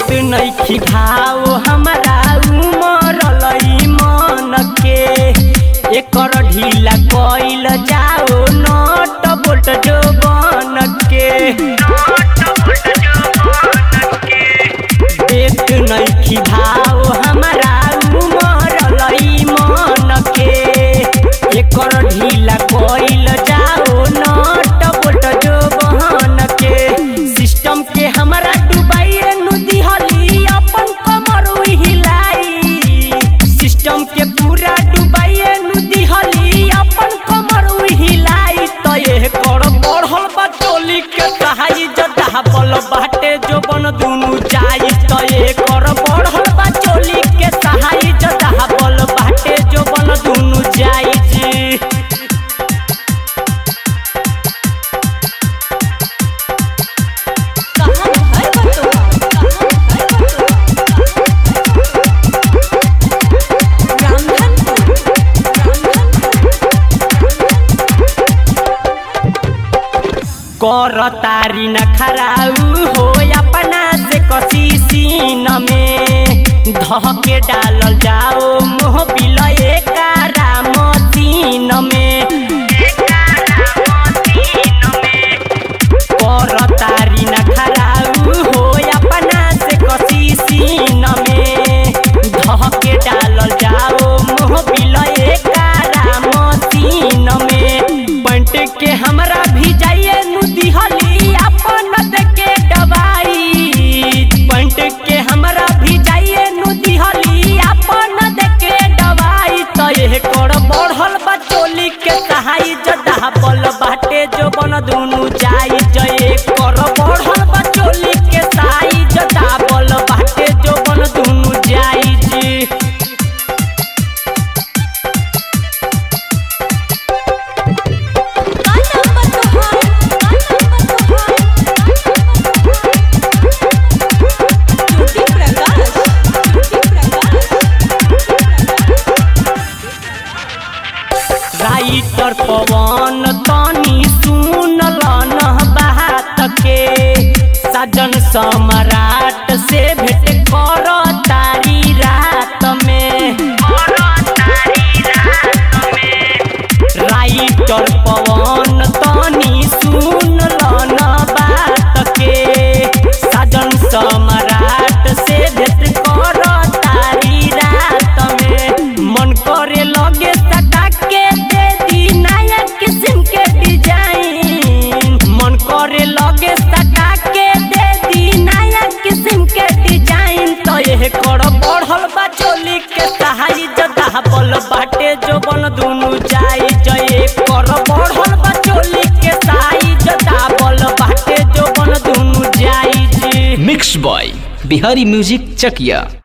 नइखी भाव हमारा उमर लई मन के एकर ढीला कइल जाओ नट बोल्ट जो बन के देख नइखी भाव हमारा उमर लई मन के एकर ढीला कइल जाओ नट बोल्ट जो बहन के सिस्टम के हमरा डुबाइए नु दिहली अपन कमर हिलाई सिस्टम के पूरा डुबाइए नु दिहली अपन कमर हिलाई तो ये कर बढ़ल बा टोली के कहाई जदा बल बाटे जो बन दुनु जाई तो ये कर बढ़ल बा टोली के सहाई जदा बल बाटे जो बन दुनु जाई जी कहाँ है बटुआ कहाँ है बटुआ रामधनपुर कर तारी न खराउ हो अपना से कसी सीन में धके डालल जाओ मोह बिलए कारा मसीन में कर तारी न खराउ हो अपना से कसी सीन में धके डालल जाओ मोह बिलए कारा मसीन में पंट के हमरा भी जाइए नु दिहली अपन देके दवाई पंट के हमरा भी जाइए नु दिहली अपन देके दवाई तो ये कर बढ़ल बा चोली के सहाई जदा बल बाटे जो बन दुनु जाई जय कर बढ़ल बा चोली के सहाई जदा बल बाटे जो बन दुनु जाई जी का नंबर तोहार ज्योति प्रकाश ज्योति प्रकाश राइटर पवन तनी सुनल न बात के सजन सम्राट से भेंट कर तारी रात में राइटर पवन तनी सुनल न बात के सजन सम्राट से भेंट कर तारी रात में मन करे लगे सटा के दे दी नया किस्म के डिजाइन मन करे लगे सटा के दे दी नया किस्म के डिजाइन तो ये कर बढ़ल बा चोली के सहाई जदा बल बाटे जो बन दुनु जाई जय कर बढ़ल बा चोली के सहाई जदा बल बाटे जो बन दुनु जाई जी मिक्स बॉय बिहारी म्यूजिक चकिया